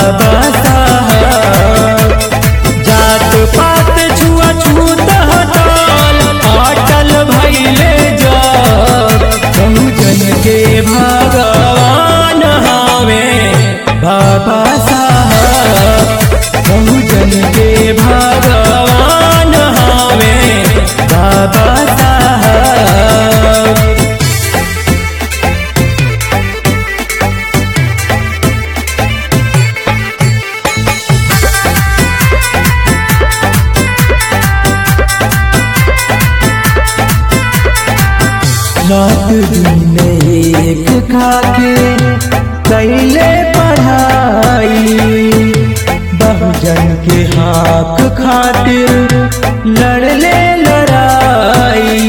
बाबा साहब जात पात छुआ छूत हटाल अटल भैले जब बहुजन के भगवान हवे बाबा साहब बहुजन के भगवान हवे बाबा साहब रात दिन एक खाके कैले पढ़ाई बहुजन के हाक खातिर लड़ले लड़ाई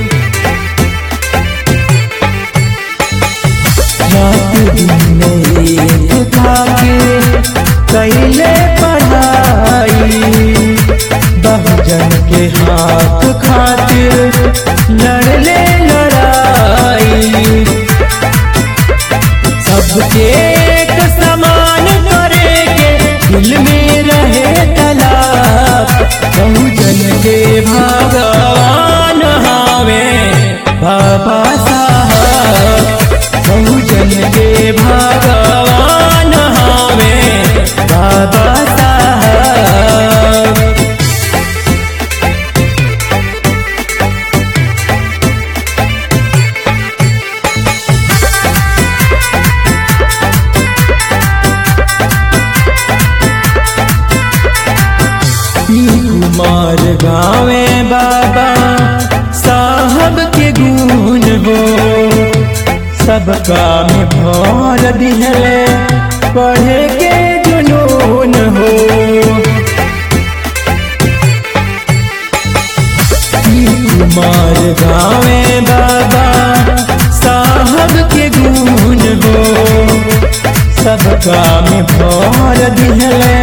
रात दिन एक खाके कैले पढ़ाई बहुजन के हाक खातिर लड़ले लड़ाई सबके एक समान करे के दिल में रहे तलाब बहुजन के भगवान हवे बाबा साहब बहुजन के भगवान हवे बाबा साहब कुमार गावे बाबा साहब के गुण हो सबका में भर दिहले पढ़े के जुनून हो कुमार गावे बाबा साहब के गुण हो सबका में भर दिहले